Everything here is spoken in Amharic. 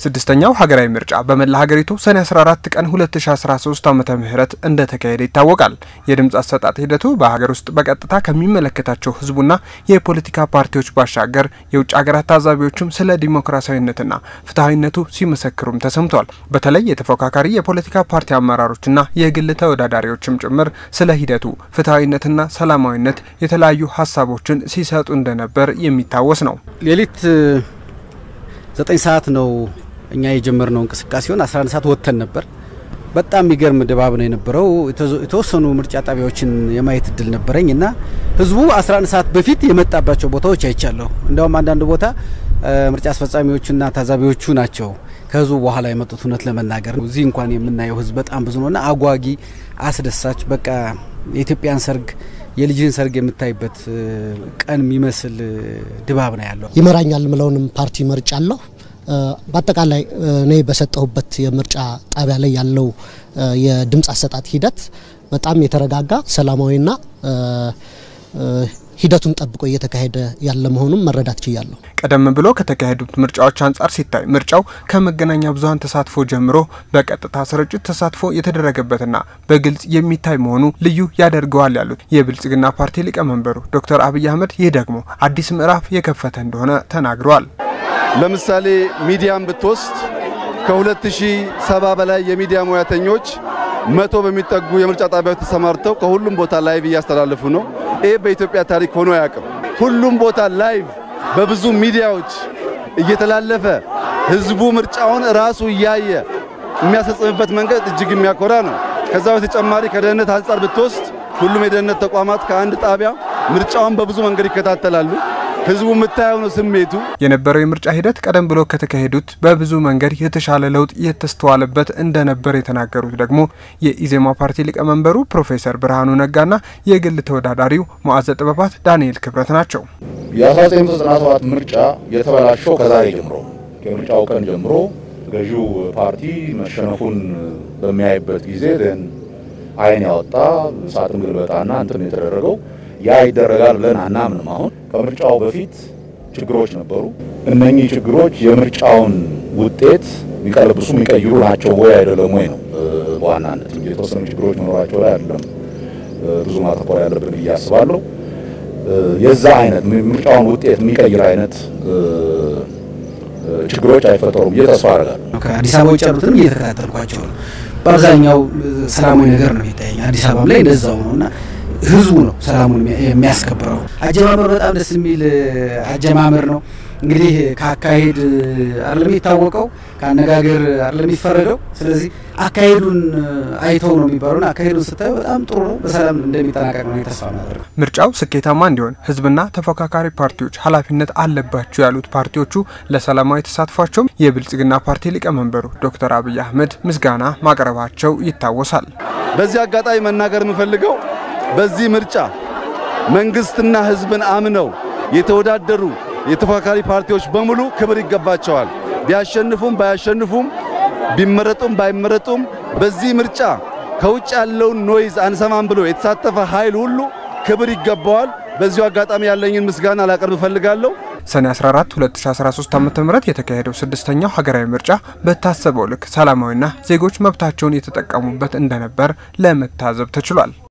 ስድስተኛው ሀገራዊ ምርጫ በመላ ሀገሪቱ ሰኔ 14 ቀን 2013 ዓመተ ምህረት እንደተካሄደ ይታወቃል። የድምፅ አሰጣጥ ሂደቱ በሀገር ውስጥ በቀጥታ ከሚመለከታቸው ህዝቡና የፖለቲካ ፓርቲዎች ባሻገር የውጭ ሀገራት ታዛቢዎችም ስለ ዲሞክራሲያዊነትና ፍትሐዊነቱ ሲመሰክሩም ተሰምቷል። በተለይ የተፎካካሪ የፖለቲካ ፓርቲ አመራሮችና የግል ተወዳዳሪዎችም ጭምር ስለ ሂደቱ ፍትሐዊነትና ሰላማዊነት የተለያዩ ሀሳቦችን ሲሰጡ እንደነበር የሚታወስ ነው። ሌሊት ዘጠኝ ሰዓት ነው እኛ የጀመርነው እንቅስቃሴውን 11 ሰዓት ወጥተን ነበር። በጣም የሚገርም ድባብ ነው የነበረው። የተወሰኑ ምርጫ ጣቢያዎችን የማየት እድል ነበረኝ እና ህዝቡ 11 ሰዓት በፊት የመጣባቸው ቦታዎች አይቻለሁ። እንዲያውም አንዳንድ ቦታ ምርጫ አስፈጻሚዎቹና ታዛቢዎቹ ናቸው ከህዝቡ በኋላ የመጡት። እውነት ለመናገር እዚህ እንኳን የምናየው ህዝብ በጣም ብዙ ነውና አጓጊ፣ አስደሳች በቃ የኢትዮጵያን ሰርግ የልጅህን ሰርግ የምታይበት ቀን የሚመስል ድባብ ነው ያለው። ይመራኛል ምለውንም ፓርቲ መርጫለሁ። በአጠቃላይ እኔ በሰጠሁበት የምርጫ ጣቢያ ላይ ያለው የድምፅ አሰጣጥ ሂደት በጣም የተረጋጋ ሰላማዊና ሂደቱን ጠብቆ እየተካሄደ ያለ መሆኑን መረዳት ችያለሁ። ቀደም ብሎ ከተካሄዱት ምርጫዎች አንጻር ሲታይ ምርጫው ከመገናኛ ብዙኃን ተሳትፎ ጀምሮ በቀጥታ ስርጭት ተሳትፎ የተደረገበትና በግልጽ የሚታይ መሆኑ ልዩ ያደርገዋል ያሉት የብልጽግና ፓርቲ ሊቀመንበሩ ዶክተር አብይ አህመድ ይህ ደግሞ አዲስ ምዕራፍ የከፈተ እንደሆነ ተናግረዋል። ለምሳሌ ሚዲያን ብትወስድ ከ2070 በላይ የሚዲያ ሙያተኞች መቶ በሚጠጉ የምርጫ ጣቢያዎች ተሰማርተው ከሁሉም ቦታ ላይቭ እያስተላለፉ ነው። ይህ በኢትዮጵያ ታሪክ ሆኖ አያውቅም። ሁሉም ቦታ ላይቭ በብዙ ሚዲያዎች እየተላለፈ ህዝቡ ምርጫውን ራሱ እያየ የሚያስፈጽምበት መንገድ እጅግ የሚያኮራ ነው። ከዛ በተጨማሪ ከደህንነት አንጻር ብትወስድ ሁሉም የደህንነት ተቋማት ከአንድ ጣቢያ ምርጫውን በብዙ መንገድ ይከታተላሉ። ህዝቡ የምታየው ነው ስሜቱ። የነበረው የምርጫ ሂደት ቀደም ብሎ ከተካሄዱት በብዙ መንገድ የተሻለ ለውጥ የተስተዋለበት እንደነበር የተናገሩት ደግሞ የኢዜማ ፓርቲ ሊቀመንበሩ ፕሮፌሰር ብርሃኑ ነጋና የግል ተወዳዳሪው መዋዘ ጥበባት ዳንኤል ክብረት ናቸው። የ1997 ምርጫ የተበላሸው ከዛሬ ጀምሮ ከምርጫው ቀን ጀምሮ ገዢው ፓርቲ መሸነፉን በሚያይበት ጊዜ አይን ያወጣ ሳጥን ግልበጣና እንትን የተደረገው ያ ይደረጋል ብለን አናምንም። አሁን ከምርጫው በፊት ችግሮች ነበሩ። እነኚህ ችግሮች የምርጫውን ውጤት የሚቀለብሱ የሚቀይሩ ናቸው ወይ አይደለም ወይ ነው በዋናነት እንጂ የተወሰኑ ችግሮች መኖራቸው ላይ አይደለም ብዙ ማተኮር ያለብን ብዬ አስባለሁ። የዛ አይነት ምርጫውን ውጤት የሚቀይር አይነት ችግሮች አይፈጠሩም ብዬ ተስፋ አደርጋለሁ። ከአዲስ አበባ ውጭ ያሉትንም እየተከታተልኳቸው ነው። በአብዛኛው ሰላማዊ ነገር ነው የሚታየኝ። አዲስ አበባም ላይ እንደዛው ነው እና ህዝቡ ነው ሰላሙን የሚያስከብረው። አጀማመር በጣም ደስ የሚል አጀማመር ነው። እንግዲህ ከአካሄድ አይደለም የሚታወቀው ከአነጋገር አይደለም የሚፈረደው። ስለዚህ አካሄዱን አይተው ነው የሚባሉና አካሄዱን ስታዩ በጣም ጥሩ ነው። በሰላም እንደሚጠናቀቅ ነው ተስፋ ማድረግ። ምርጫው ስኬታማ እንዲሆን ህዝብና ተፎካካሪ ፓርቲዎች ኃላፊነት አለባቸው ያሉት ፓርቲዎቹ ለሰላማዊ ተሳትፏቸውም የብልጽግና ፓርቲ ሊቀመንበሩ ዶክተር አብይ አህመድ ምስጋና ማቅረባቸው ይታወሳል። በዚህ አጋጣሚ መናገር የምፈልገው በዚህ ምርጫ መንግስትና ህዝብን አምነው የተወዳደሩ የተፎካካሪ ፓርቲዎች በሙሉ ክብር ይገባቸዋል። ቢያሸንፉም ባያሸንፉም ቢመረጡም ባይመረጡም በዚህ ምርጫ ከውጭ ያለውን ኖይዝ አንሰማም ብሎ የተሳተፈ ኃይል ሁሉ ክብር ይገባዋል። በዚሁ አጋጣሚ ያለኝን ምስጋና ላቀርብ እፈልጋለሁ። ሰኔ 14 2013 ዓ.ም የተካሄደው ስድስተኛው ሀገራዊ ምርጫ በታሰበው ልክ ሰላማዊና ዜጎች መብታቸውን የተጠቀሙበት እንደነበር ለመታዘብ ተችሏል።